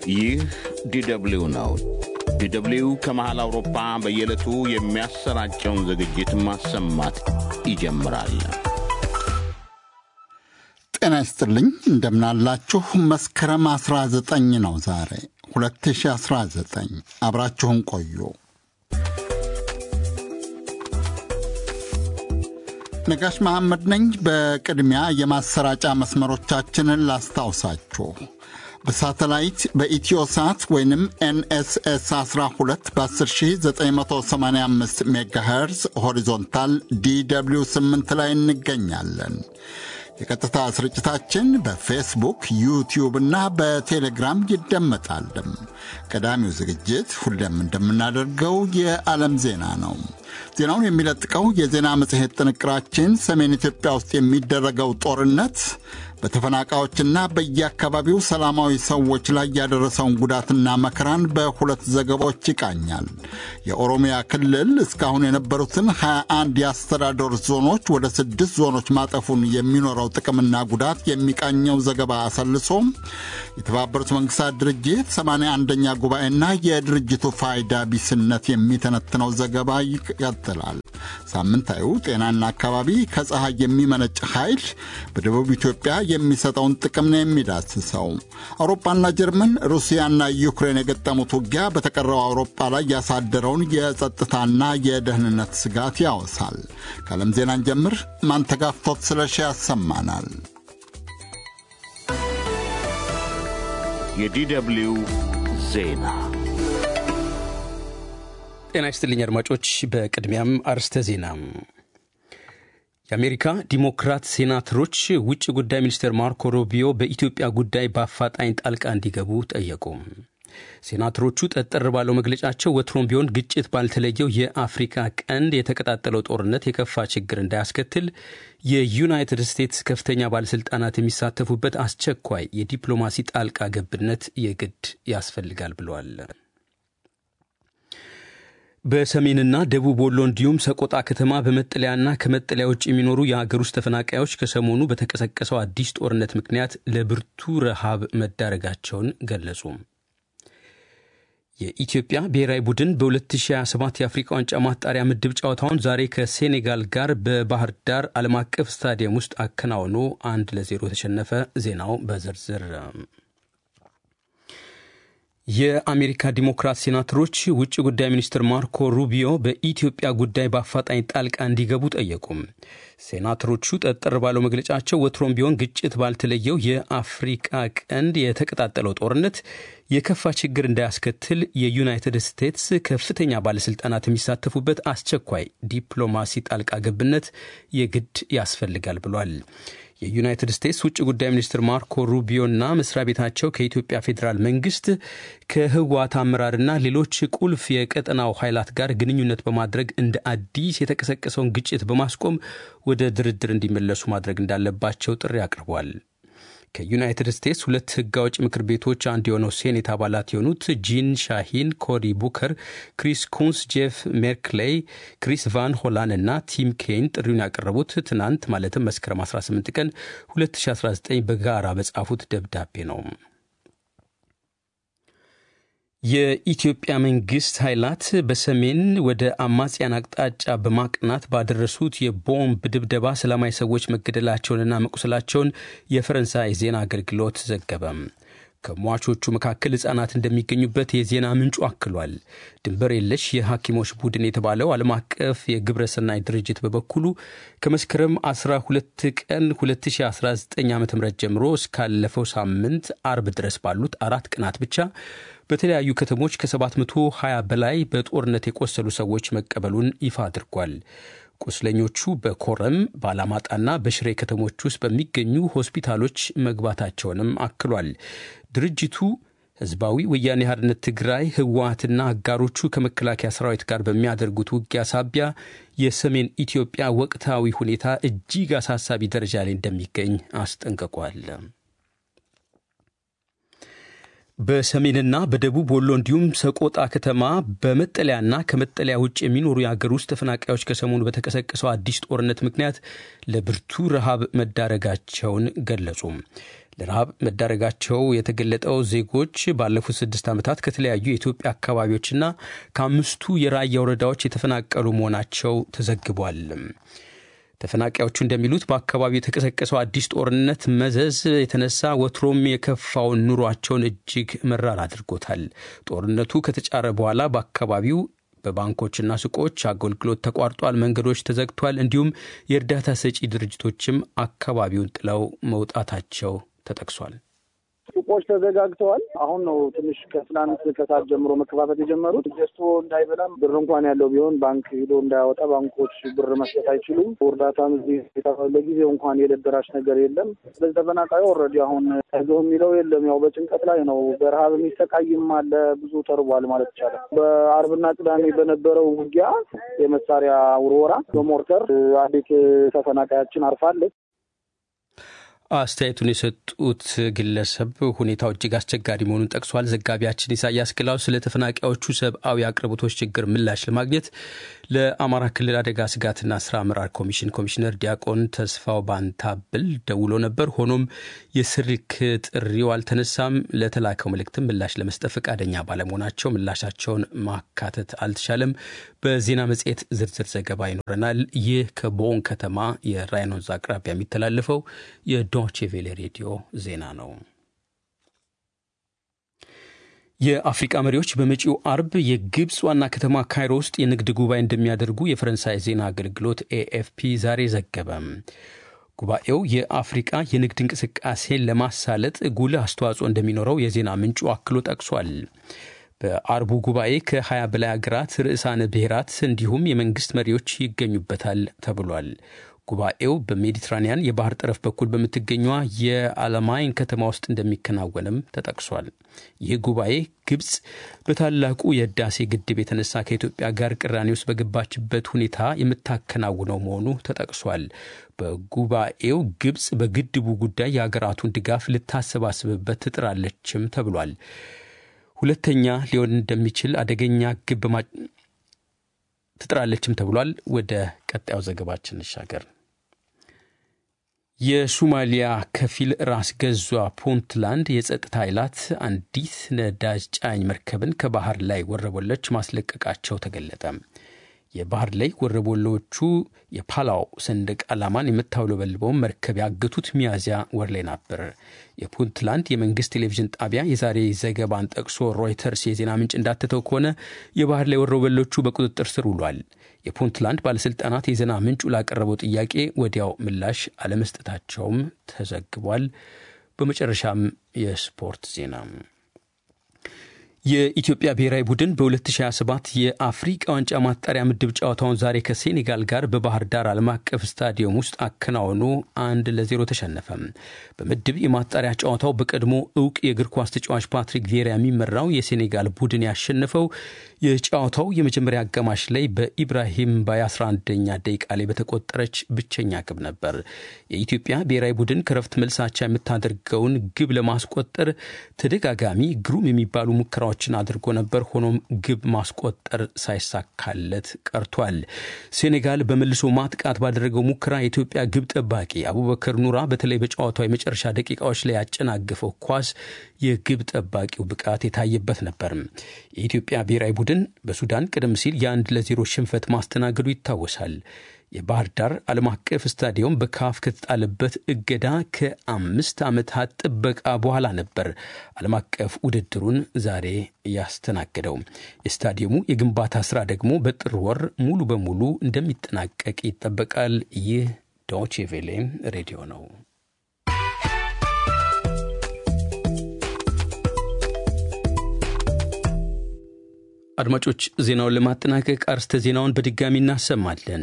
ይህ ዲደብሊው ነው። ዲደብሊው ከመሃል አውሮፓ በየዕለቱ የሚያሰራጨውን ዝግጅት ማሰማት ይጀምራል። ጤና ይስጥልኝ፣ እንደምናላችሁ። መስከረም 19 ነው ዛሬ 2019። አብራችሁን ቆዩ። ነጋሽ መሐመድ ነኝ። በቅድሚያ የማሰራጫ መስመሮቻችንን ላስታውሳችሁ። በሳተላይት በኢትዮሳት ወይንም ኤንኤስኤስ 12 በ10985 ሜጋሄርዝ ሆሪዞንታል ዲw 8 ላይ እንገኛለን። የቀጥታ ስርጭታችን በፌስቡክ ዩቲዩብ እና በቴሌግራም ይደመጣልም። ቀዳሚው ዝግጅት ሁሌም እንደምናደርገው የዓለም ዜና ነው። ዜናውን የሚለጥቀው የዜና መጽሔት ጥንቅራችን ሰሜን ኢትዮጵያ ውስጥ የሚደረገው ጦርነት በተፈናቃዮችና በየአካባቢው ሰላማዊ ሰዎች ላይ ያደረሰውን ጉዳትና መከራን በሁለት ዘገባዎች ይቃኛል። የኦሮሚያ ክልል እስካሁን የነበሩትን 21 የአስተዳደር ዞኖች ወደ ስድስት ዞኖች ማጠፉን የሚኖረው ጥቅምና ጉዳት የሚቃኘው ዘገባ አሰልሶ የተባበሩት መንግስታት ድርጅት 81ኛ ጉባኤና የድርጅቱ ፋይዳ ቢስነት የሚተነትነው ዘገባ ይቀጥላል። ሳምንታዊው ጤናና አካባቢ ከፀሐይ የሚመነጭ ኃይል በደቡብ ኢትዮጵያ የሚሰጠውን ጥቅም ነው የሚዳስሰው። አውሮፓና ጀርመን፣ ሩሲያና ዩክሬን የገጠሙት ውጊያ በተቀረው አውሮፓ ላይ ያሳደረውን የጸጥታና የደህንነት ስጋት ያወሳል። ከዓለም ዜናን ጀምር ማንተጋፍቶት ስለሺ ያሰማናል። የዲደብሊው ዜና ጤና ይስጥልኝ አድማጮች። በቅድሚያም አርስተ ዜና የአሜሪካ ዲሞክራት ሴናተሮች ውጭ ጉዳይ ሚኒስትር ማርኮ ሩቢዮ በኢትዮጵያ ጉዳይ በአፋጣኝ ጣልቃ እንዲገቡ ጠየቁ። ሴናተሮቹ ጠጠር ባለው መግለጫቸው ወትሮም ቢሆን ግጭት ባልተለየው የአፍሪካ ቀንድ የተቀጣጠለው ጦርነት የከፋ ችግር እንዳያስከትል የዩናይትድ ስቴትስ ከፍተኛ ባለሥልጣናት የሚሳተፉበት አስቸኳይ የዲፕሎማሲ ጣልቃ ገብነት የግድ ያስፈልጋል ብለዋል። በሰሜንና ደቡብ ወሎ እንዲሁም ሰቆጣ ከተማ በመጠለያና ከመጠለያ ውጭ የሚኖሩ የሀገር ውስጥ ተፈናቃዮች ከሰሞኑ በተቀሰቀሰው አዲስ ጦርነት ምክንያት ለብርቱ ረሃብ መዳረጋቸውን ገለጹ። የኢትዮጵያ ብሔራዊ ቡድን በ2027 የአፍሪካ ዋንጫ ማጣሪያ ምድብ ጨዋታውን ዛሬ ከሴኔጋል ጋር በባህር ዳር ዓለም አቀፍ ስታዲየም ውስጥ አከናውኖ አንድ ለዜሮ ተሸነፈ። ዜናው በዝርዝር የአሜሪካ ዲሞክራት ሴናተሮች ውጭ ጉዳይ ሚኒስትር ማርኮ ሩቢዮ በኢትዮጵያ ጉዳይ በአፋጣኝ ጣልቃ እንዲገቡ ጠየቁም። ሴናተሮቹ ጠጠር ባለው መግለጫቸው ወትሮም ቢሆን ግጭት ባልተለየው የአፍሪቃ ቀንድ የተቀጣጠለው ጦርነት የከፋ ችግር እንዳያስከትል የዩናይትድ ስቴትስ ከፍተኛ ባለሥልጣናት የሚሳተፉበት አስቸኳይ ዲፕሎማሲ ጣልቃ ገብነት የግድ ያስፈልጋል ብሏል። የዩናይትድ ስቴትስ ውጭ ጉዳይ ሚኒስትር ማርኮ ሩቢዮና መስሪያ ቤታቸው ከኢትዮጵያ ፌዴራል መንግስት ከህወሓት አመራርና ሌሎች ቁልፍ የቀጠናው ኃይላት ጋር ግንኙነት በማድረግ እንደ አዲስ የተቀሰቀሰውን ግጭት በማስቆም ወደ ድርድር እንዲመለሱ ማድረግ እንዳለባቸው ጥሪ አቅርቧል። ከዩናይትድ ስቴትስ ሁለት ህግ አውጭ ምክር ቤቶች አንዱ የሆነው ሴኔት አባላት የሆኑት ጂን ሻሂን፣ ኮሪ ቡከር፣ ክሪስ ኩንስ፣ ጄፍ ሜርክሌይ፣ ክሪስ ቫን ሆላን እና ቲም ኬን ጥሪውን ያቀረቡት ትናንት ማለትም መስከረም 18 ቀን 2019 በጋራ በጻፉት ደብዳቤ ነው። የኢትዮጵያ መንግስት ኃይላት በሰሜን ወደ አማጽያን አቅጣጫ በማቅናት ባደረሱት የቦምብ ድብደባ ሰላማዊ ሰዎች መገደላቸውንና መቁሰላቸውን የፈረንሳይ ዜና አገልግሎት ዘገበም። ከሟቾቹ መካከል ሕፃናት እንደሚገኙበት የዜና ምንጩ አክሏል። ድንበር የለሽ የሐኪሞች ቡድን የተባለው ዓለም አቀፍ የግብረ ሰናይ ድርጅት በበኩሉ ከመስከረም 12 ቀን 2019 ዓ ም ጀምሮ እስካለፈው ሳምንት አርብ ድረስ ባሉት አራት ቀናት ብቻ በተለያዩ ከተሞች ከ720 በላይ በጦርነት የቆሰሉ ሰዎች መቀበሉን ይፋ አድርጓል። ቁስለኞቹ በኮረም በአላማጣና በሽሬ ከተሞች ውስጥ በሚገኙ ሆስፒታሎች መግባታቸውንም አክሏል። ድርጅቱ ህዝባዊ ወያኔ ሓርነት ትግራይ ህወሓትና አጋሮቹ ከመከላከያ ሰራዊት ጋር በሚያደርጉት ውጊያ ሳቢያ የሰሜን ኢትዮጵያ ወቅታዊ ሁኔታ እጅግ አሳሳቢ ደረጃ ላይ እንደሚገኝ አስጠንቅቋል። በሰሜንና በደቡብ ወሎ እንዲሁም ሰቆጣ ከተማ በመጠለያና ከመጠለያ ውጭ የሚኖሩ የሀገር ውስጥ ተፈናቃዮች ከሰሞኑ በተቀሰቀሰው አዲስ ጦርነት ምክንያት ለብርቱ ረሃብ መዳረጋቸውን ገለጹ። ለረሃብ መዳረጋቸው የተገለጠው ዜጎች ባለፉት ስድስት ዓመታት ከተለያዩ የኢትዮጵያ አካባቢዎችና ከአምስቱ የራያ ወረዳዎች የተፈናቀሉ መሆናቸው ተዘግቧል። ተፈናቃዮቹ እንደሚሉት በአካባቢው የተቀሰቀሰው አዲስ ጦርነት መዘዝ የተነሳ ወትሮም የከፋውን ኑሯቸውን እጅግ መራር አድርጎታል። ጦርነቱ ከተጫረ በኋላ በአካባቢው በባንኮችና ሱቆች አገልግሎት ተቋርጧል፣ መንገዶች ተዘግቷል። እንዲሁም የእርዳታ ሰጪ ድርጅቶችም አካባቢውን ጥለው መውጣታቸው ተጠቅሷል። ሱቆች ተዘጋግተዋል። አሁን ነው ትንሽ ከትናንት ከሰዓት ጀምሮ መከፋፈት የጀመሩት። ገዝቶ እንዳይበላም ብር እንኳን ያለው ቢሆን ባንክ ሂዶ እንዳያወጣ ባንኮች ብር መስጠት አይችሉም። እርዳታም እዚህ ለጊዜው እንኳን የዕለት ደራሽ ነገር የለም። ስለዚህ ተፈናቃዩ ኦልሬዲ አሁን አይዞህ የሚለው የለም። ያው በጭንቀት ላይ ነው። በረሃብ የሚሰቃይም አለ። ብዙ ተርቧል ማለት ይቻላል። በአርብና ቅዳሜ በነበረው ውጊያ የመሳሪያ ውርወራ በሞርተር አንዲት ተፈናቃያችን አርፋለች። አስተያየቱን የሰጡት ግለሰብ ሁኔታው እጅግ አስቸጋሪ መሆኑን ጠቅሷል። ዘጋቢያችን ኢሳያስ ግላው ስለ ተፈናቃዮቹ ሰብአዊ አቅርቦቶች ችግር ምላሽ ለማግኘት ለአማራ ክልል አደጋ ስጋትና ስራ አመራር ኮሚሽን ኮሚሽነር ዲያቆን ተስፋው ባንታብል ደውሎ ነበር። ሆኖም የስልክ ጥሪው አልተነሳም። ለተላከው መልእክትም ምላሽ ለመስጠት ፈቃደኛ ባለመሆናቸው ምላሻቸውን ማካተት አልተቻለም። በዜና መጽሔት ዝርዝር ዘገባ ይኖረናል። ይህ ከቦን ከተማ የራይን ወንዝ አቅራቢያ የሚተላለፈው የዶቼ ቬሌ ሬዲዮ ዜና ነው። የአፍሪቃ መሪዎች በመጪው አርብ የግብፅ ዋና ከተማ ካይሮ ውስጥ የንግድ ጉባኤ እንደሚያደርጉ የፈረንሳይ ዜና አገልግሎት ኤኤፍፒ ዛሬ ዘገበ። ጉባኤው የአፍሪቃ የንግድ እንቅስቃሴን ለማሳለጥ ጉልህ አስተዋጽኦ እንደሚኖረው የዜና ምንጩ አክሎ ጠቅሷል። በአርቡ ጉባኤ ከ20 በላይ ሀገራት ርዕሳነ ብሔራት እንዲሁም የመንግስት መሪዎች ይገኙበታል ተብሏል። ጉባኤው በሜዲትራኒያን የባህር ጠረፍ በኩል በምትገኘዋ የአለማይን ከተማ ውስጥ እንደሚከናወንም ተጠቅሷል። ይህ ጉባኤ ግብፅ በታላቁ የህዳሴ ግድብ የተነሳ ከኢትዮጵያ ጋር ቅራኔ ውስጥ በገባችበት ሁኔታ የምታከናውነው መሆኑ ተጠቅሷል። በጉባኤው ግብፅ በግድቡ ጉዳይ የሀገራቱን ድጋፍ ልታሰባስብበት ትጥራለችም ተብሏል። ሁለተኛ ሊሆን እንደሚችል አደገኛ ግብ ትጥራለችም ተብሏል። ወደ ቀጣዩ ዘገባችን እንሻገር። የሱማሊያ ከፊል ራስ ገዟ ፑንትላንድ የጸጥታ ኃይላት አንዲት ነዳጅ ጫኝ መርከብን ከባህር ላይ ወረቦለች ማስለቀቃቸው ተገለጠ። የባህር ላይ ወረቦሎቹ የፓላው ሰንደቅ ዓላማን የምታውለበልበውን መርከብ ያገቱት ሚያዝያ ወር ላይ ነበር። የፑንትላንድ የመንግስት ቴሌቪዥን ጣቢያ የዛሬ ዘገባን ጠቅሶ ሮይተርስ የዜና ምንጭ እንዳተተው ከሆነ የባህር ላይ ወረበሎቹ በቁጥጥር ስር ውሏል። የፑንትላንድ ባለሥልጣናት የዜና ምንጩ ላቀረበው ጥያቄ ወዲያው ምላሽ አለመስጠታቸውም ተዘግቧል። በመጨረሻም የስፖርት ዜና የኢትዮጵያ ብሔራዊ ቡድን በ2027 የአፍሪቃ ዋንጫ ማጣሪያ ምድብ ጨዋታውን ዛሬ ከሴኔጋል ጋር በባህር ዳር ዓለም አቀፍ ስታዲየም ውስጥ አከናውኖ አንድ ለዜሮ ተሸነፈ። በምድብ የማጣሪያ ጨዋታው በቀድሞ እውቅ የእግር ኳስ ተጫዋች ፓትሪክ ቪዬራ የሚመራው የሴኔጋል ቡድን ያሸነፈው የጨዋታው የመጀመሪያ አጋማሽ ላይ በኢብራሂም በ11ኛ ደቂቃ ላይ በተቆጠረች ብቸኛ ግብ ነበር። የኢትዮጵያ ብሔራዊ ቡድን ከረፍት መልሳቻ የምታደርገውን ግብ ለማስቆጠር ተደጋጋሚ ግሩም የሚባሉ ሙከራዎች ችን አድርጎ ነበር። ሆኖም ግብ ማስቆጠር ሳይሳካለት ቀርቷል። ሴኔጋል በመልሶ ማጥቃት ባደረገው ሙከራ የኢትዮጵያ ግብ ጠባቂ አቡበከር ኑራ በተለይ በጨዋታው የመጨረሻ ደቂቃዎች ላይ ያጨናገፈው ኳስ የግብ ጠባቂው ብቃት የታየበት ነበር። የኢትዮጵያ ብሔራዊ ቡድን በሱዳን ቀደም ሲል የአንድ ለዜሮ ሽንፈት ማስተናገዱ ይታወሳል። የባህር ዳር ዓለም አቀፍ ስታዲየም በካፍ ከተጣለበት እገዳ ከአምስት ዓመታት ጥበቃ በኋላ ነበር ዓለም አቀፍ ውድድሩን ዛሬ ያስተናገደው። የስታዲየሙ የግንባታ ስራ ደግሞ በጥር ወር ሙሉ በሙሉ እንደሚጠናቀቅ ይጠበቃል። ይህ ዶቼ ቬሌ ሬዲዮ ነው። አድማጮች ዜናውን ለማጠናቀቅ አርስተ ዜናውን በድጋሚ እናሰማለን።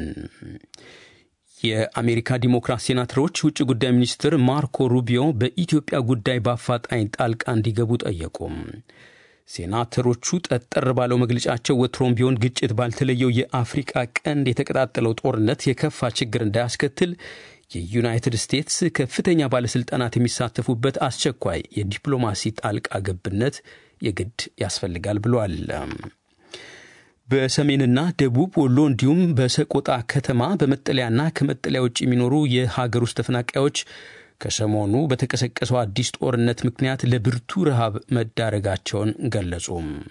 የአሜሪካ ዲሞክራት ሴናተሮች ውጭ ጉዳይ ሚኒስትር ማርኮ ሩቢዮ በኢትዮጵያ ጉዳይ በአፋጣኝ ጣልቃ እንዲገቡ ጠየቁም። ሴናተሮቹ ጠጠር ባለው መግለጫቸው ወትሮም ቢሆን ግጭት ባልተለየው የአፍሪቃ ቀንድ የተቀጣጠለው ጦርነት የከፋ ችግር እንዳያስከትል የዩናይትድ ስቴትስ ከፍተኛ ባለሥልጣናት የሚሳተፉበት አስቸኳይ የዲፕሎማሲ ጣልቃ ገብነት የግድ ያስፈልጋል ብሏል። በሰሜንና ደቡብ ወሎ እንዲሁም በሰቆጣ ከተማ በመጠለያና ከመጠለያ ውጭ የሚኖሩ የሀገር ውስጥ ተፈናቃዮች ከሰሞኑ በተቀሰቀሰው አዲስ ጦርነት ምክንያት ለብርቱ ረሃብ መዳረጋቸውን ገለጹ።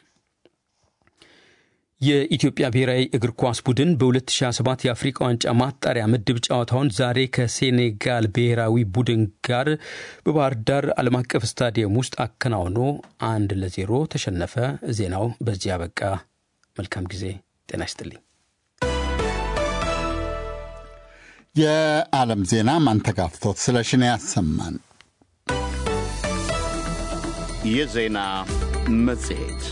የኢትዮጵያ ብሔራዊ እግር ኳስ ቡድን በ2027 የአፍሪካ ዋንጫ ማጣሪያ ምድብ ጨዋታውን ዛሬ ከሴኔጋል ብሔራዊ ቡድን ጋር በባህር ዳር ዓለም አቀፍ ስታዲየም ውስጥ አከናውኖ አንድ ለዜሮ ተሸነፈ። ዜናው በዚህ አበቃ። መልካም ጊዜ። ጤና ይስጥልኝ። የዓለም ዜና ማንተጋፍቶት ስለሽን ያሰማን። የዜና መጽሔት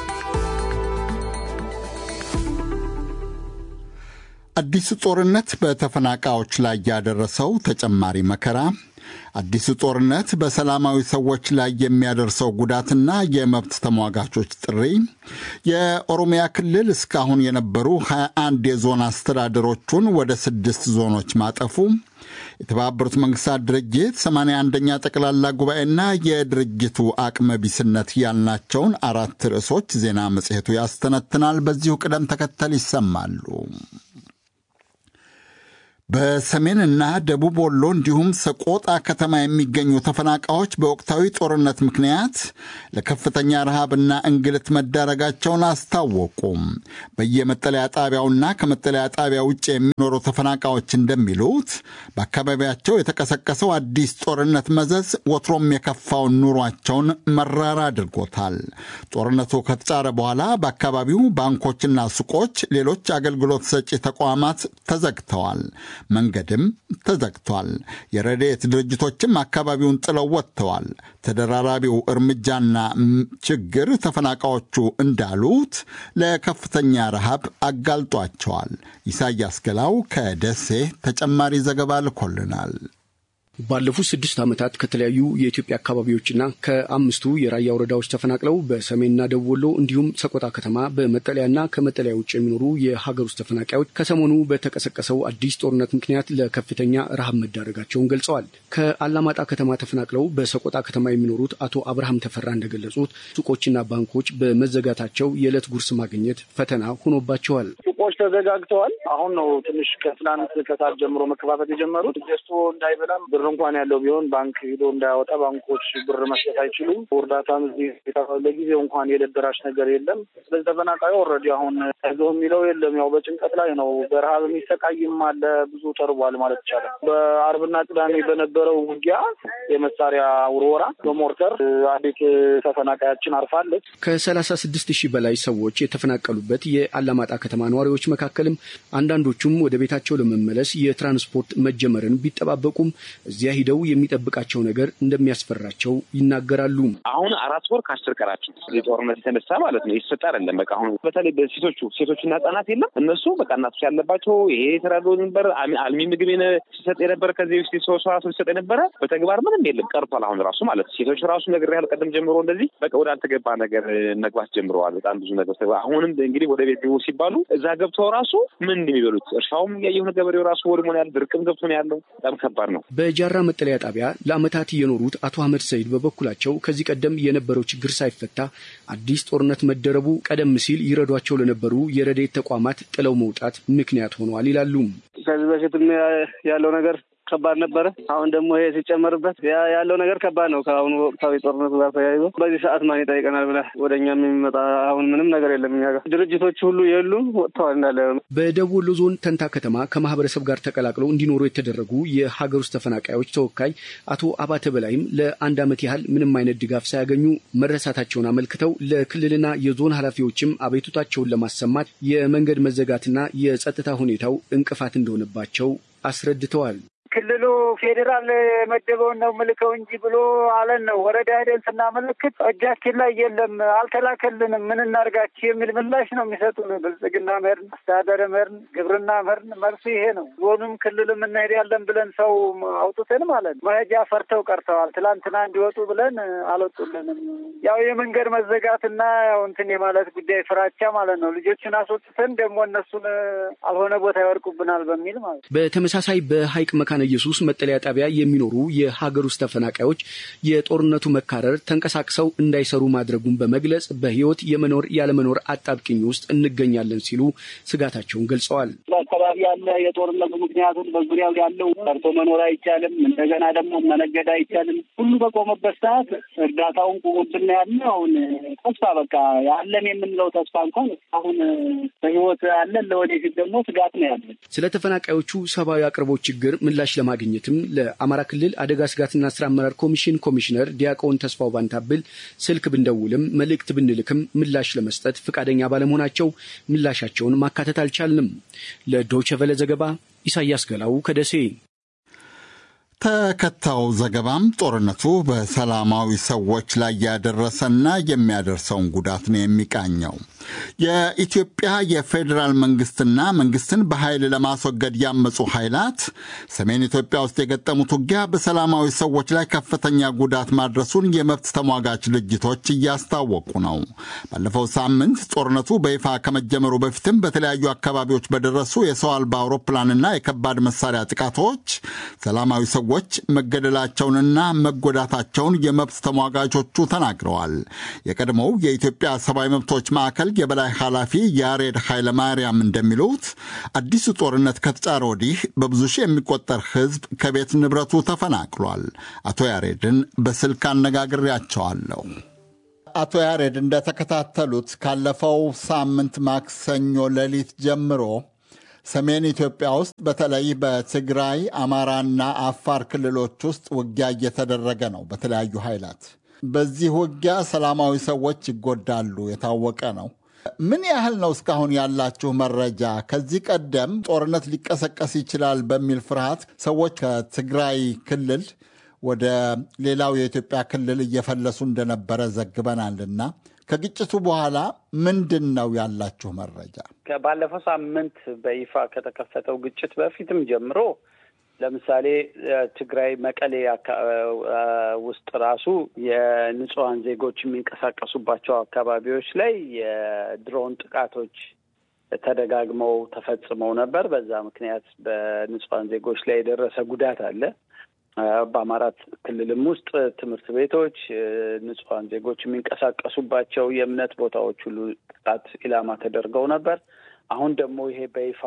አዲሱ ጦርነት በተፈናቃዮች ላይ ያደረሰው ተጨማሪ መከራ፣ አዲሱ ጦርነት በሰላማዊ ሰዎች ላይ የሚያደርሰው ጉዳትና የመብት ተሟጋቾች ጥሪ፣ የኦሮሚያ ክልል እስካሁን የነበሩ 21 የዞን አስተዳደሮቹን ወደ ስድስት ዞኖች ማጠፉ፣ የተባበሩት መንግስታት ድርጅት 81ኛ ጠቅላላ ጉባኤና የድርጅቱ አቅመ ቢስነት ያልናቸውን አራት ርዕሶች ዜና መጽሔቱ ያስተነትናል። በዚሁ ቅደም ተከተል ይሰማሉ። በሰሜንና ደቡብ ወሎ እንዲሁም ሰቆጣ ከተማ የሚገኙ ተፈናቃዮች በወቅታዊ ጦርነት ምክንያት ለከፍተኛ ረሃብና እንግልት መዳረጋቸውን አስታወቁም። በየመጠለያ ጣቢያውና ከመጠለያ ጣቢያ ውጭ የሚኖሩ ተፈናቃዮች እንደሚሉት በአካባቢያቸው የተቀሰቀሰው አዲስ ጦርነት መዘዝ ወትሮም የከፋውን ኑሯቸውን መራር አድርጎታል። ጦርነቱ ከተጫረ በኋላ በአካባቢው ባንኮችና ሱቆች፣ ሌሎች አገልግሎት ሰጪ ተቋማት ተዘግተዋል። መንገድም ተዘግቷል። የረድኤት ድርጅቶችም አካባቢውን ጥለው ወጥተዋል። ተደራራቢው እርምጃና ችግር ተፈናቃዮቹ እንዳሉት ለከፍተኛ ረሃብ አጋልጧቸዋል። ኢሳያስ ገላው ከደሴ ተጨማሪ ዘገባ ልኮልናል። ባለፉት ስድስት ዓመታት ከተለያዩ የኢትዮጵያ አካባቢዎችና ከአምስቱ የራያ ወረዳዎች ተፈናቅለው በሰሜንና ደቡብ ወሎ እንዲሁም ሰቆጣ ከተማ በመጠለያና ከመጠለያ ውጭ የሚኖሩ የሀገር ውስጥ ተፈናቃዮች ከሰሞኑ በተቀሰቀሰው አዲስ ጦርነት ምክንያት ለከፍተኛ ረሃብ መዳረጋቸውን ገልጸዋል። ከአላማጣ ከተማ ተፈናቅለው በሰቆጣ ከተማ የሚኖሩት አቶ አብርሃም ተፈራ እንደገለጹት ሱቆችና ባንኮች በመዘጋታቸው የዕለት ጉርስ ማግኘት ፈተና ሆኖባቸዋል። ሱቆች ተዘጋግተዋል። አሁን ነው ትንሽ ከትናንት ከሰዓት ጀምሮ መከፋፈት የጀመሩት ገዝቶ እንዳይበላም ብር እንኳን ያለው ቢሆን ባንክ ሂዶ እንዳያወጣ ባንኮች ብር መስጠት አይችሉም። እርዳታም እዚህ ለጊዜው እንኳን የዕለት ደራሽ ነገር የለም። ስለዚህ ተፈናቃዩ ኦልሬዲ አሁን አይዞህ የሚለው የለም። ያው በጭንቀት ላይ ነው። በረሃብ የሚሰቃይም አለ። ብዙ ተርቧል ማለት ይቻላል። በአርብና ቅዳሜ በነበረው ውጊያ የመሳሪያ ውርወራ በሞርተር አንዲት ተፈናቃያችን አርፋለች። ከሰላሳ ስድስት ሺህ በላይ ሰዎች የተፈናቀሉበት የአላማጣ ከተማ ነዋሪዎች መካከልም አንዳንዶቹም ወደ ቤታቸው ለመመለስ የትራንስፖርት መጀመርን ቢጠባበቁም እዚያ ሂደው የሚጠብቃቸው ነገር እንደሚያስፈራቸው ይናገራሉ። አሁን አራት ወር ከአስር ቀናቸው የጦርነት የተነሳ ማለት ነው የተሰጠ አይደለም። በቃ አሁን በተለይ በሴቶቹ ሴቶችና ህጻናት የለም እነሱ በቃ እናቶች ያለባቸው ይሄ የተራድኦ ነበር አልሚ ምግብ ሲሰጥ የነበረ ከዚህ ውስጥ ሰው ራሱ ሲሰጥ የነበረ በተግባር ምንም የለም ቀርቷል። አሁን ራሱ ማለት ሴቶች ራሱ ነገር ያህል ቀደም ጀምሮ እንደዚህ በቃ ወደ አልተገባ ነገር መግባት ጀምረዋል። በጣም ብዙ ነገር አሁንም እንግዲህ ወደ ቤት ግቡ ሲባሉ እዛ ገብተው ራሱ ምን እንደሚበሉት እርሻውም ያየሁ ገበሬው ራሱ ወድሞ ነው ያለ ድርቅም ገብቶ ነው ያለው። በጣም ከባድ ነው። በጃራ መጠለያ ጣቢያ ለዓመታት የኖሩት አቶ አህመድ ሰይድ በበኩላቸው ከዚህ ቀደም የነበረው ችግር ሳይፈታ አዲስ ጦርነት መደረቡ ቀደም ሲል ይረዷቸው ለነበሩ የረድኤት ተቋማት ጥለው መውጣት ምክንያት ሆኗል ይላሉ። ከዚህ በፊትም ያለው ነገር ከባድ ነበረ። አሁን ደግሞ ይሄ ሲጨመርበት ያለው ነገር ከባድ ነው። ከአሁኑ ወቅታዊ ጦርነቱ ጋር ተያይዞ በዚህ ሰዓት ማን ይጠይቀናል ብለህ ወደ እኛም የሚመጣ አሁን ምንም ነገር የለም። እኛ ጋር ድርጅቶች ሁሉ የሉም፣ ወጥተዋል እንዳለ። በደቡብ ወሎ ዞን ተንታ ከተማ ከማህበረሰብ ጋር ተቀላቅለው እንዲኖሩ የተደረጉ የሀገር ውስጥ ተፈናቃዮች ተወካይ አቶ አባተ በላይም ለአንድ ዓመት ያህል ምንም አይነት ድጋፍ ሳያገኙ መረሳታቸውን አመልክተው ለክልልና የዞን ኃላፊዎችም አቤቱታቸውን ለማሰማት የመንገድ መዘጋትና የጸጥታ ሁኔታው እንቅፋት እንደሆነባቸው አስረድተዋል። ክልሉ ፌዴራል መደበውን ነው ምልከው እንጂ ብሎ አለን ነው። ወረዳ ሄደን ስናመለክት እጃችን ላይ የለም፣ አልተላከልንም፣ ምን እናርጋችሁ የሚል ምላሽ ነው የሚሰጡን። ብልጽግና መርን፣ አስተዳደር መርን፣ ግብርና መርን፣ መልሱ ይሄ ነው። ዞኑም ክልልም እንሄዳለን ብለን ሰው አውጡትን ማለት ነው መሄጃ ፈርተው ቀርተዋል። ትላንትና እንዲወጡ ብለን አልወጡልንም። ያው የመንገድ መዘጋትና ያው እንትን የማለት ጉዳይ ፍራቻ ማለት ነው። ልጆችን አስወጥተን ደግሞ እነሱን አልሆነ ቦታ ይወድቁብናል በሚል ማለት ነው። በተመሳሳይ በሀይቅ መካነ መካነ ኢየሱስ መጠለያ ጣቢያ የሚኖሩ የሀገር ውስጥ ተፈናቃዮች የጦርነቱ መካረር ተንቀሳቅሰው እንዳይሰሩ ማድረጉን በመግለጽ በሕይወት የመኖር ያለመኖር አጣብቂኝ ውስጥ እንገኛለን ሲሉ ስጋታቸውን ገልጸዋል። በአካባቢ ያለ የጦርነቱ ምክንያቱም በዙሪያው ያለው ሰርቶ መኖር አይቻልም። እንደገና ደግሞ መነገድ አይቻልም። ሁሉ በቆመበት ሰዓት እርዳታውን ቁሙብን ያለ አሁን ተስፋ በቃ ያለን የምንለው ተስፋ እንኳን አሁን በሕይወት አለን። ለወደፊት ደግሞ ስጋት ነው ያለን። ስለ ተፈናቃዮቹ ሰብአዊ አቅርቦት ችግር ምላሽ ለማግኘትም ለአማራ ክልል አደጋ ስጋትና ስራ አመራር ኮሚሽን ኮሚሽነር ዲያቆን ተስፋው ባንታብል ስልክ ብንደውልም መልእክት ብንልክም ምላሽ ለመስጠት ፈቃደኛ ባለመሆናቸው ምላሻቸውን ማካተት አልቻልንም። ለዶይቼ ቬለ ዘገባ ኢሳያስ ገላው ከደሴ። ተከታዩ ዘገባም ጦርነቱ በሰላማዊ ሰዎች ላይ ያደረሰና የሚያደርሰውን ጉዳት ነው የሚቃኘው። የኢትዮጵያ የፌዴራል መንግስትና መንግስትን በኃይል ለማስወገድ ያመፁ ኃይላት ሰሜን ኢትዮጵያ ውስጥ የገጠሙት ውጊያ በሰላማዊ ሰዎች ላይ ከፍተኛ ጉዳት ማድረሱን የመብት ተሟጋች ድርጅቶች እያስታወቁ ነው። ባለፈው ሳምንት ጦርነቱ በይፋ ከመጀመሩ በፊትም በተለያዩ አካባቢዎች በደረሱ የሰው አልባ አውሮፕላንና የከባድ መሳሪያ ጥቃቶች ሰላማዊ ሰዎች መገደላቸውንና መጎዳታቸውን የመብት ተሟጋቾቹ ተናግረዋል። የቀድሞው የኢትዮጵያ ሰብአዊ መብቶች ማዕከል የበላይ ኃላፊ ያሬድ ኃይለማርያም እንደሚሉት አዲሱ ጦርነት ከተጫረ ወዲህ በብዙ ሺህ የሚቆጠር ሕዝብ ከቤት ንብረቱ ተፈናቅሏል። አቶ ያሬድን በስልክ አነጋግሬያቸዋለሁ። አቶ ያሬድ እንደተከታተሉት ካለፈው ሳምንት ማክሰኞ ሌሊት ጀምሮ ሰሜን ኢትዮጵያ ውስጥ በተለይ በትግራይ አማራና አፋር ክልሎች ውስጥ ውጊያ እየተደረገ ነው በተለያዩ ኃይላት። በዚህ ውጊያ ሰላማዊ ሰዎች ይጎዳሉ፣ የታወቀ ነው። ምን ያህል ነው እስካሁን ያላችሁ መረጃ? ከዚህ ቀደም ጦርነት ሊቀሰቀስ ይችላል በሚል ፍርሃት ሰዎች ከትግራይ ክልል ወደ ሌላው የኢትዮጵያ ክልል እየፈለሱ እንደነበረ ዘግበናልና ከግጭቱ በኋላ ምንድን ነው ያላችሁ መረጃ? ባለፈው ሳምንት በይፋ ከተከፈተው ግጭት በፊትም ጀምሮ ለምሳሌ ትግራይ መቀሌ ውስጥ ራሱ የንጹሐን ዜጎች የሚንቀሳቀሱባቸው አካባቢዎች ላይ የድሮን ጥቃቶች ተደጋግመው ተፈጽመው ነበር። በዛ ምክንያት በንጹሐን ዜጎች ላይ የደረሰ ጉዳት አለ። በአማራ ክልልም ውስጥ ትምህርት ቤቶች፣ ንጹሐን ዜጎች የሚንቀሳቀሱባቸው የእምነት ቦታዎች ሁሉ ጥቃት ኢላማ ተደርገው ነበር። አሁን ደግሞ ይሄ በይፋ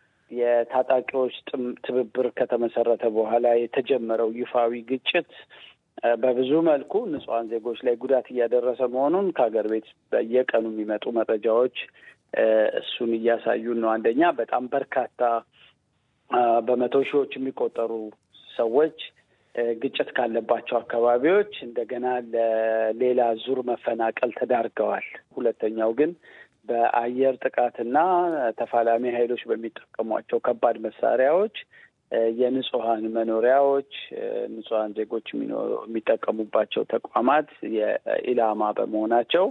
የታጣቂዎች ትብብር ከተመሰረተ በኋላ የተጀመረው ይፋዊ ግጭት በብዙ መልኩ ንጹሐን ዜጎች ላይ ጉዳት እያደረሰ መሆኑን ከሀገር ቤት በየቀኑ የሚመጡ መረጃዎች እሱን እያሳዩን ነው። አንደኛ በጣም በርካታ በመቶ ሺዎች የሚቆጠሩ ሰዎች ግጭት ካለባቸው አካባቢዎች እንደገና ለሌላ ዙር መፈናቀል ተዳርገዋል። ሁለተኛው ግን በአየር ጥቃትና ተፋላሚ ኃይሎች በሚጠቀሟቸው ከባድ መሳሪያዎች የንጹሐን መኖሪያዎች፣ ንጹሐን ዜጎች የሚጠቀሙባቸው ተቋማት የኢላማ በመሆናቸው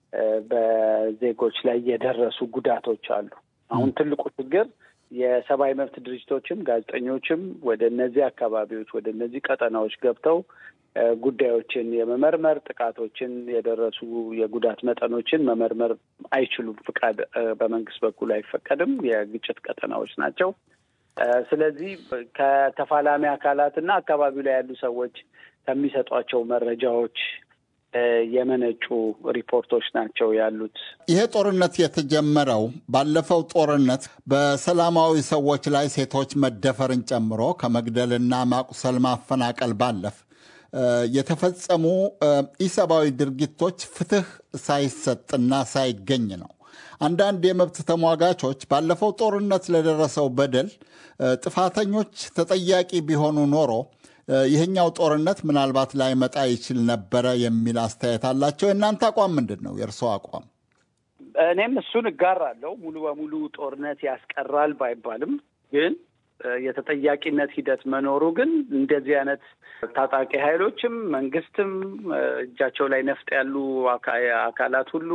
በዜጎች ላይ የደረሱ ጉዳቶች አሉ። አሁን ትልቁ ችግር የሰብአዊ መብት ድርጅቶችም ጋዜጠኞችም ወደ እነዚህ አካባቢዎች ወደ እነዚህ ቀጠናዎች ገብተው ጉዳዮችን የመመርመር ጥቃቶችን የደረሱ የጉዳት መጠኖችን መመርመር አይችሉም። ፍቃድ በመንግስት በኩል አይፈቀድም። የግጭት ቀጠናዎች ናቸው። ስለዚህ ከተፋላሚ አካላትና አካባቢው ላይ ያሉ ሰዎች ከሚሰጧቸው መረጃዎች የመነጩ ሪፖርቶች ናቸው ያሉት። ይሄ ጦርነት የተጀመረው ባለፈው ጦርነት በሰላማዊ ሰዎች ላይ ሴቶች መደፈርን ጨምሮ ከመግደልና ማቁሰል፣ ማፈናቀል ባለፍ የተፈጸሙ ኢሰብአዊ ድርጊቶች ፍትህ ሳይሰጥና ሳይገኝ ነው። አንዳንድ የመብት ተሟጋቾች ባለፈው ጦርነት ለደረሰው በደል ጥፋተኞች ተጠያቂ ቢሆኑ ኖሮ ይህኛው ጦርነት ምናልባት ላይመጣ ይችል ነበረ የሚል አስተያየት አላቸው። የእናንተ አቋም ምንድን ነው? የእርስዎ አቋም? እኔም እሱን እጋራለሁ። ሙሉ በሙሉ ጦርነት ያስቀራል ባይባልም ግን የተጠያቂነት ሂደት መኖሩ ግን እንደዚህ አይነት ታጣቂ ኃይሎችም መንግስትም እጃቸው ላይ ነፍጥ ያሉ አካላት ሁሉ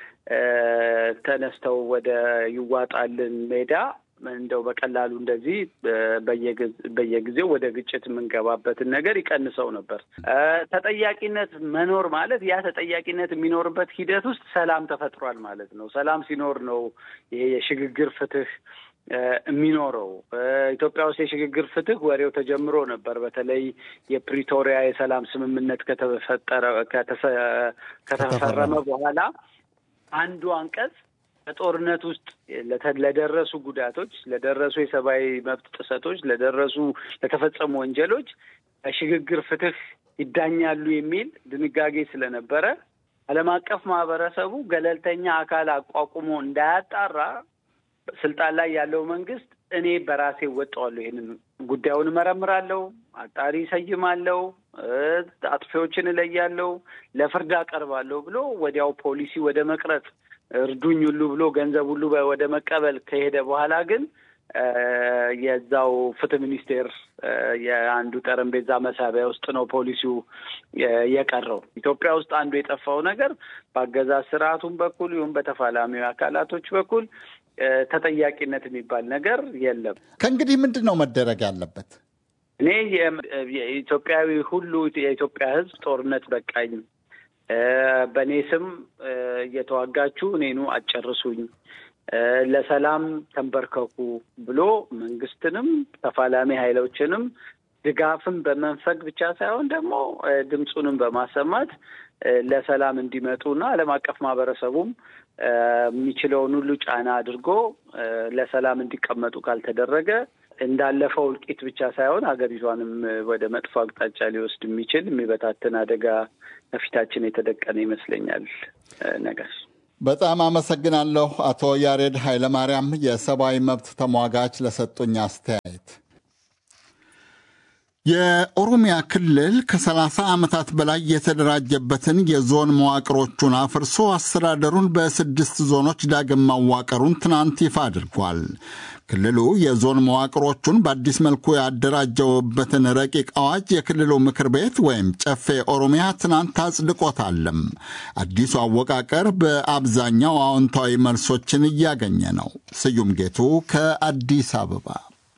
ተነስተው ወደ ይዋጣልን ሜዳ እንደው በቀላሉ እንደዚህ በየጊዜው ወደ ግጭት የምንገባበትን ነገር ይቀንሰው ነበር። ተጠያቂነት መኖር ማለት ያ ተጠያቂነት የሚኖርበት ሂደት ውስጥ ሰላም ተፈጥሯል ማለት ነው። ሰላም ሲኖር ነው ይሄ የሽግግር ፍትህ የሚኖረው። ኢትዮጵያ ውስጥ የሽግግር ፍትህ ወሬው ተጀምሮ ነበር። በተለይ የፕሪቶሪያ የሰላም ስምምነት ከተፈጠረ ከተፈረመ በኋላ አንዱ አንቀጽ በጦርነት ውስጥ ለደረሱ ጉዳቶች፣ ለደረሱ የሰብአዊ መብት ጥሰቶች፣ ለደረሱ ለተፈጸሙ ወንጀሎች በሽግግር ፍትህ ይዳኛሉ የሚል ድንጋጌ ስለነበረ ዓለም አቀፍ ማህበረሰቡ ገለልተኛ አካል አቋቁሞ እንዳያጣራ ስልጣን ላይ ያለው መንግስት እኔ በራሴ እወጣዋለሁ፣ ይሄንን ጉዳዩን እመረምራለሁ፣ አጣሪ እሰይማለሁ፣ አጥፊዎችን እለያለሁ፣ ለፍርድ አቀርባለሁ ብሎ ወዲያው ፖሊሲ ወደ መቅረጽ እርዱኝ ሁሉ ብሎ ገንዘብ ሁሉ ወደ መቀበል ከሄደ በኋላ ግን የዛው ፍትህ ሚኒስቴር የአንዱ ጠረጴዛ መሳቢያ ውስጥ ነው ፖሊሲው የቀረው። ኢትዮጵያ ውስጥ አንዱ የጠፋው ነገር በአገዛዝ ስርዓቱም በኩል ይሁን በተፋላሚ አካላቶች በኩል ተጠያቂነት የሚባል ነገር የለም። ከእንግዲህ ምንድን ነው መደረግ ያለበት? እኔ የኢትዮጵያዊ ሁሉ የኢትዮጵያ ሕዝብ ጦርነት በቃኝ፣ በእኔ ስም እየተዋጋችሁ እኔኑ አጨርሱኝ፣ ለሰላም ተንበርከኩ ብሎ መንግስትንም ተፋላሚ ኃይሎችንም ድጋፍን በመንፈግ ብቻ ሳይሆን ደግሞ ድምፁንም በማሰማት ለሰላም እንዲመጡና ዓለም አቀፍ ማህበረሰቡም የሚችለውን ሁሉ ጫና አድርጎ ለሰላም እንዲቀመጡ ካልተደረገ እንዳለፈው እልቂት ብቻ ሳይሆን ሀገሪቷንም ወደ መጥፎ አቅጣጫ ሊወስድ የሚችል የሚበታትን አደጋ ከፊታችን የተደቀነ ይመስለኛል። ነገር በጣም አመሰግናለሁ አቶ ያሬድ ኃይለማርያም የሰብአዊ መብት ተሟጋች ለሰጡኝ አስተያየት። የኦሮሚያ ክልል ከ30 ዓመታት በላይ የተደራጀበትን የዞን መዋቅሮቹን አፍርሶ አስተዳደሩን በስድስት ዞኖች ዳግም ማዋቀሩን ትናንት ይፋ አድርጓል። ክልሉ የዞን መዋቅሮቹን በአዲስ መልኩ ያደራጀውበትን ረቂቅ አዋጅ የክልሉ ምክር ቤት ወይም ጨፌ ኦሮሚያ ትናንት አጽድቆታለም። አዲሱ አወቃቀር በአብዛኛው አዎንታዊ መልሶችን እያገኘ ነው። ስዩም ጌቱ ከአዲስ አበባ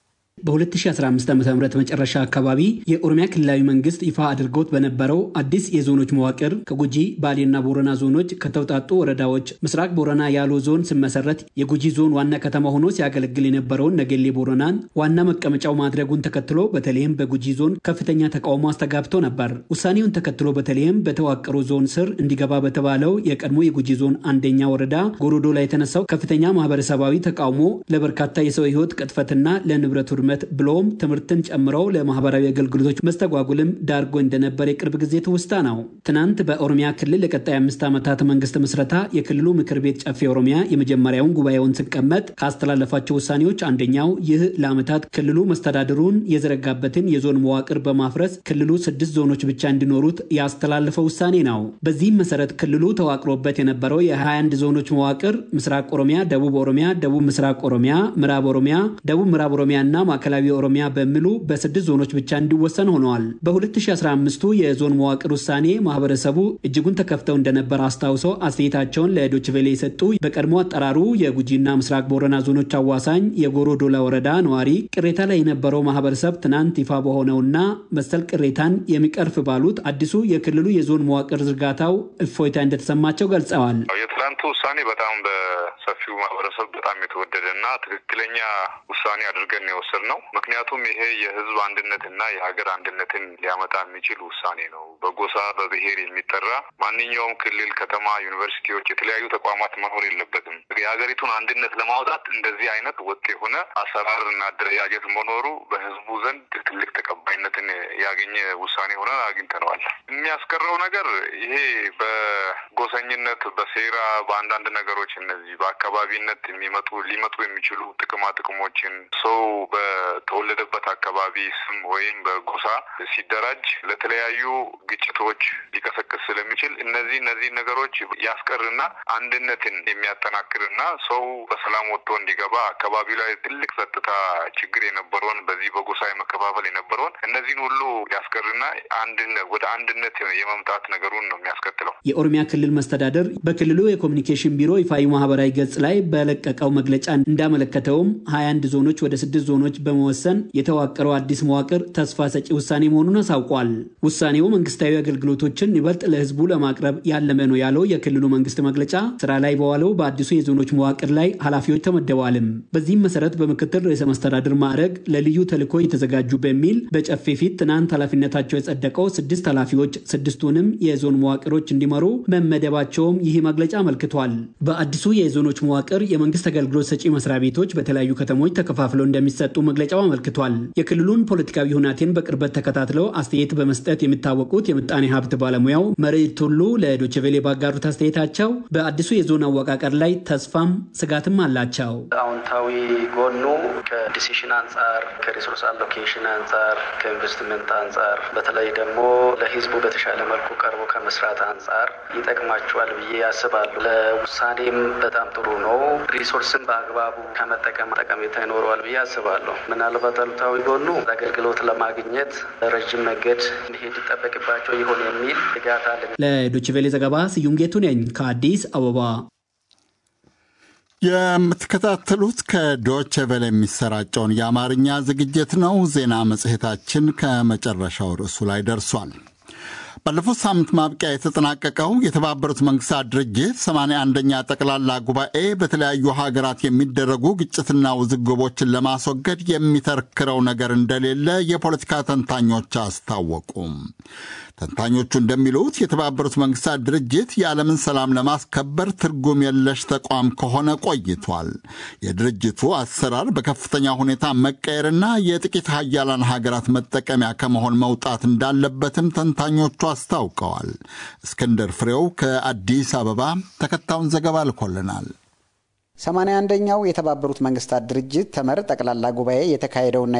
በ2015 ዓ ም መጨረሻ አካባቢ የኦሮሚያ ክልላዊ መንግስት ይፋ አድርጎት በነበረው አዲስ የዞኖች መዋቅር ከጉጂ ባሌና ቦረና ዞኖች ከተውጣጡ ወረዳዎች ምስራቅ ቦረና ያሎ ዞን ሲመሰረት የጉጂ ዞን ዋና ከተማ ሆኖ ሲያገለግል የነበረውን ነገሌ ቦረናን ዋና መቀመጫው ማድረጉን ተከትሎ በተለይም በጉጂ ዞን ከፍተኛ ተቃውሞ አስተጋብቶ ነበር። ውሳኔውን ተከትሎ በተለይም በተዋቀሩ ዞን ስር እንዲገባ በተባለው የቀድሞ የጉጂ ዞን አንደኛ ወረዳ ጎሮዶ ላይ የተነሳው ከፍተኛ ማህበረሰባዊ ተቃውሞ ለበርካታ የሰው ህይወት ቅጥፈትና ለንብረት ውድመት ብሎም ትምህርትን ጨምረው ለማህበራዊ አገልግሎቶች መስተጓጉልም ዳርጎ እንደነበር የቅርብ ጊዜ ትውስታ ነው። ትናንት በኦሮሚያ ክልል የቀጣይ አምስት ዓመታት መንግስት ምስረታ የክልሉ ምክር ቤት ጨፌ ኦሮሚያ የመጀመሪያውን ጉባኤውን ሲቀመጥ ካስተላለፋቸው ውሳኔዎች አንደኛው ይህ ለዓመታት ክልሉ መስተዳድሩን የዘረጋበትን የዞን መዋቅር በማፍረስ ክልሉ ስድስት ዞኖች ብቻ እንዲኖሩት ያስተላለፈው ውሳኔ ነው። በዚህም መሰረት ክልሉ ተዋቅሮበት የነበረው የ21 ዞኖች መዋቅር ምስራቅ ኦሮሚያ፣ ደቡብ ኦሮሚያ፣ ደቡብ ምስራቅ ኦሮሚያ፣ ምዕራብ ኦሮሚያ፣ ደቡብ ምዕራብ ኦሮሚያ እና ማዕከላዊ ኦሮሚያ በሚሉ በስድስት ዞኖች ብቻ እንዲወሰን ሆነዋል። በ2015ቱ የዞን መዋቅር ውሳኔ ማህበረሰቡ እጅጉን ተከፍተው እንደነበር አስታውሰው አስተያየታቸውን ለዶችቬሌ የሰጡ በቀድሞ አጠራሩ የጉጂና ምስራቅ ቦረና ዞኖች አዋሳኝ የጎሮ ዶላ ወረዳ ነዋሪ ቅሬታ ላይ የነበረው ማህበረሰብ ትናንት ይፋ በሆነውና መሰል ቅሬታን የሚቀርፍ ባሉት አዲሱ የክልሉ የዞን መዋቅር ዝርጋታው እፎይታ እንደተሰማቸው ገልጸዋል። የትናንቱ ውሳኔ በጣም በሰፊው ማህበረሰብ በጣም የተወደደ እና ትክክለኛ ውሳኔ አድርገን የወሰድ ነው። ምክንያቱም ይሄ የህዝብ አንድነትና የሀገር አንድነትን ሊያመጣ የሚችል ውሳኔ ነው። በጎሳ በብሔር የሚጠራ ማንኛውም ክልል፣ ከተማ፣ ዩኒቨርሲቲዎች፣ የተለያዩ ተቋማት መኖር የለበትም። የሀገሪቱን አንድነት ለማውጣት እንደዚህ አይነት ወጥ የሆነ አሰራር እና አደረጃጀት መኖሩ በህዝቡ ዘንድ ትልቅ ተቀባይነትን ያገኘ ውሳኔ ሆነን አግኝተነዋል። የሚያስቀረው ነገር ይሄ በጎሰኝነት በሴራ በአንዳንድ ነገሮች እነዚህ በአካባቢነት የሚመጡ ሊመጡ የሚችሉ ጥቅማ ጥቅሞችን ሰው በተወለደበት አካባቢ ስም ወይም በጎሳ ሲደራጅ ለተለያዩ ግጭቶች ሊቀሰቅስ ስለሚችል እነዚህ እነዚህ ነገሮች ያስቀርና አንድነትን የሚያጠናክርና ሰው በሰላም ወጥቶ እንዲገባ አካባቢው ላይ ትልቅ ጸጥታ ችግር የነበረውን በዚህ በጎሳ የመከፋፈል የነበረውን እነዚህን ሁሉ ያስቀርና አንድነት ወደ አንድነት የመምጣት ነገሩን ነው የሚያስከትለው። የኦሮሚያ ክልል መስተዳደር በክልሉ የኮሚኒኬሽን ቢሮ ይፋዊ ማህበራዊ ገጽ ላይ በለቀቀው መግለጫ እንዳመለከተውም 21 ዞኖች ወደ ስድስት ዞኖች በመወሰን የተዋቀረው አዲስ መዋቅር ተስፋ ሰጪ ውሳኔ መሆኑን አሳውቋል። ውሳኔው መንግስታዊ አገልግሎቶችን ይበልጥ ለህዝቡ ለማቅረብ ያለመ ነው ያለው የክልሉ መንግስት መግለጫ ስራ ላይ በዋለው በአዲሱ የዞኖች መዋቅር ላይ ኃላፊዎች ተመደበዋልም። በዚህም መሰረት በምክትል ርዕሰ መስተዳድር ማዕረግ ለልዩ ተልዕኮ የተዘጋጁ በሚል በጨፌ ፊት ትናንት ኃላፊነታቸው የጸደቀው ስድስት ኃላፊዎች ስድስቱንም የዞን መዋቅሮች እንዲመሩ መመደባቸውም ይህ መግለጫ አመልክቷል። በአዲሱ የዞኖች መዋቅር የመንግስት አገልግሎት ሰጪ መስሪያ ቤቶች በተለያዩ ከተሞች ተከፋፍለው እንደሚሰጡ መግለጫው አመልክቷል። የክልሉን ፖለቲካዊ ሁናቴን በቅርበት ተከታትለው አስተያየት በመስጠት የሚታወቁት የምጣኔ ሀብት ባለሙያው መሬት ቱሉ ለዶችቬሌ ባጋሩት አስተያየታቸው በአዲሱ የዞን አወቃቀር ላይ ተስፋም ስጋትም አላቸው። አዎንታዊ ጎኑ ከዲሲሽን አንጻር፣ ከሪሶርስ አሎኬሽን አንጻር፣ ከኢንቨስትመንት አንጻር በተለይ ደግሞ ለህዝቡ በተሻለ መልኩ ቀርቦ ከመስራት አንጻር ይጠቅማቸዋል ብዬ ያስባሉ። ለውሳኔም በጣም ጥሩ ነው። ሪሶርስን በአግባቡ ከመጠቀም ጠቀሜታ ይኖረዋል ብዬ አስባለሁ። ምናልባት አሉታዊ ጎኑ አገልግሎት ለማግኘት ረዥም መንገድ መሄድ ይጠበቅባቸው ይሆን የሚል ስጋት አለ። ለዶችቬሌ ዘገባ ስዩም ጌቱ ነኝ ከአዲስ አበባ። የምትከታተሉት ከዶቼ ቬለ የሚሰራጨውን የአማርኛ ዝግጅት ነው። ዜና መጽሔታችን ከመጨረሻው ርዕሱ ላይ ደርሷል። ባለፉት ሳምንት ማብቂያ የተጠናቀቀው የተባበሩት መንግስታት ድርጅት 81ኛ ጠቅላላ ጉባኤ በተለያዩ ሀገራት የሚደረጉ ግጭትና ውዝግቦችን ለማስወገድ የሚተርክረው ነገር እንደሌለ የፖለቲካ ተንታኞች አስታወቁም። ተንታኞቹ እንደሚሉት የተባበሩት መንግስታት ድርጅት የዓለምን ሰላም ለማስከበር ትርጉም የለሽ ተቋም ከሆነ ቆይቷል። የድርጅቱ አሰራር በከፍተኛ ሁኔታ መቀየርና የጥቂት ሀያላን ሀገራት መጠቀሚያ ከመሆን መውጣት እንዳለበትም ተንታኞቹ አስታውቀዋል። እስክንድር ፍሬው ከአዲስ አበባ ተከታዩን ዘገባ ልኮልናል። ሰማንያ አንደኛው የተባበሩት መንግስታት ድርጅት ተመር ጠቅላላ ጉባኤ የተካሄደውና